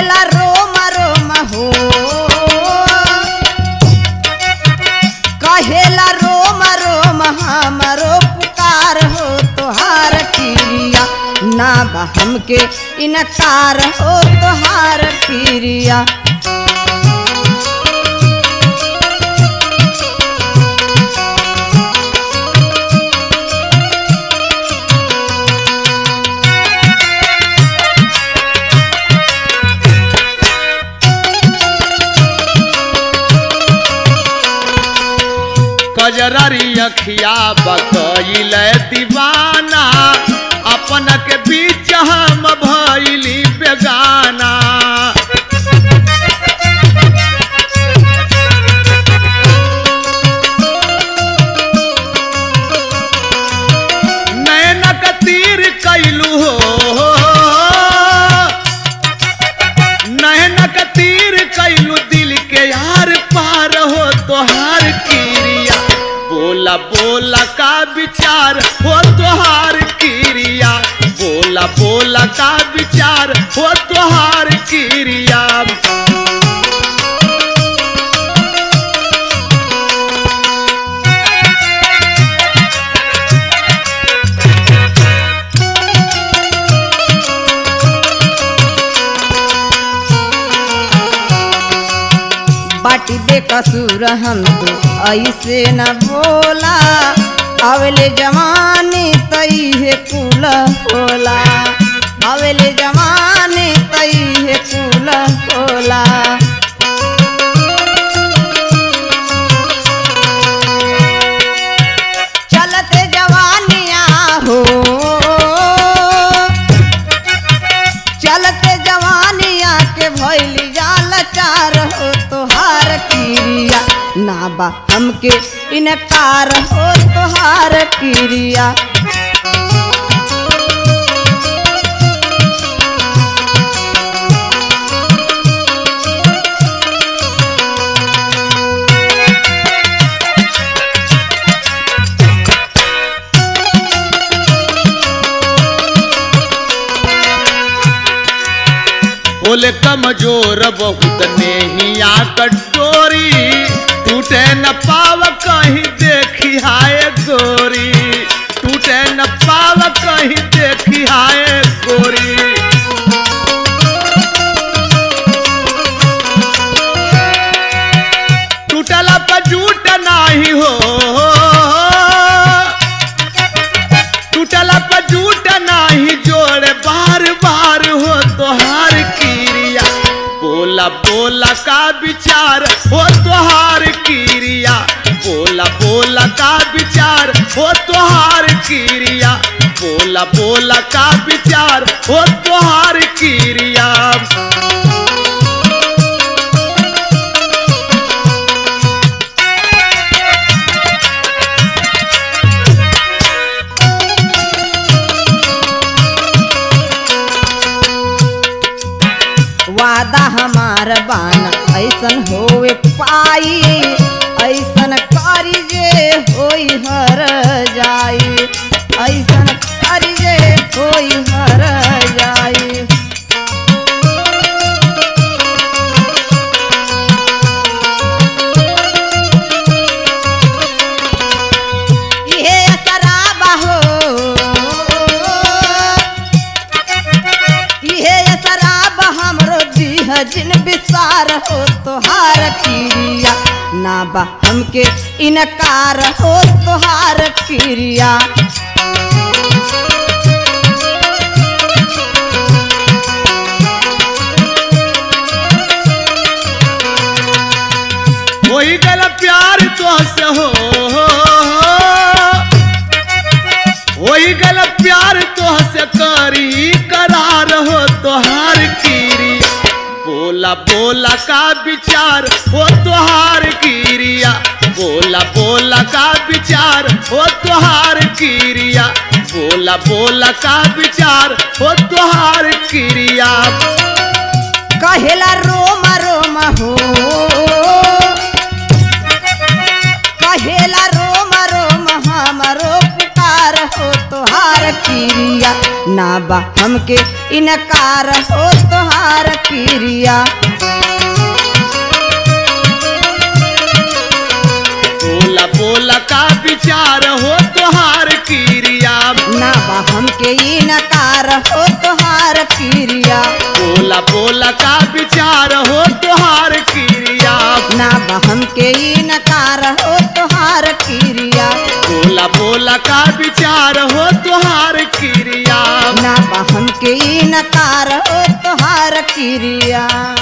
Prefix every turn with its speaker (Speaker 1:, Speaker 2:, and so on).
Speaker 1: कहेला रोम रोम हो कहेला रोम रोम हमरो पुकार हो तोहार क्रिया ना बा हमके इनकार हो तोहार क्रिया
Speaker 2: कजरारी अखिया बकैल दीवाना अपन के बीच हम भैली बेगाना नैनक तीर कैलू हो नैनक तीर कैलू दिल के यार पार हो तोहार क्रिया बोला बोला का विचार हो तोहार क्रिया बोला बोला का विचार हो तोहार क्रिया
Speaker 1: बाटी बेकसूर हम तो ऐसे न बोला अवले जवानी तई है कुल होला अवले जवानी तई है कुल होला चलते जवानिया हो चलते जवानिया के भैली जाल चार हो तोहार क्रिया ना बा हमके इनकार हो तोहार क्रिया
Speaker 2: बोले कमजोर बहुत नेहिया कटोरी टूटे न पाव कहीं देखी हाय गोरी टूटे न पाव कहीं देखी हाय गोरी टूटला पर झूठ नाही हो टूटला पर झूठ नाही जोड़े बार बार हो तोहार क्रिया बोला बोला का विचार हो तोहार क्रिया बोला बोला का विचार हो तोहार क्रिया बोला बोला का विचार हो तोहार क्रिया
Speaker 1: वादा हमार बाना ऐसन होवे पाई ऐसन करी जे होई हर जाई ऐसन करी जे होई हर जाई इहे शराब हो इहे शराब हमरो दीह जिन विसार हो तोहार क्रिया ना बा हमके इनकार हो तोहार क्रिया
Speaker 2: वही गल प्यार तो से हो वही गल प्यार तो से करी करार हो तोहार कीरी बोला बोला का विचार हो तोहार कीरिया बोला बोला का विचार हो तोहार कीरिया बोला बोला का विचार हो तोहार क्रिया
Speaker 1: कहेला रोम रोम हो कहेला रोम रोम हमरो पुकार हो तोहार क्रिया ना बा हमके इनकार हो तोहार क्रिया
Speaker 2: बोला बोला का विचार हो तोहार क्रिया
Speaker 1: ना बा हमके इनकार हो तोहार क्रिया
Speaker 2: बोला बोला का विचार हो तोहार क्रिया
Speaker 1: ना बा हमके इनकार हो तोहार क्रिया
Speaker 2: बोला बोला का विचार हो तोहार क्रिया
Speaker 1: ना बा हमके इनकार हो तोहार क्रिया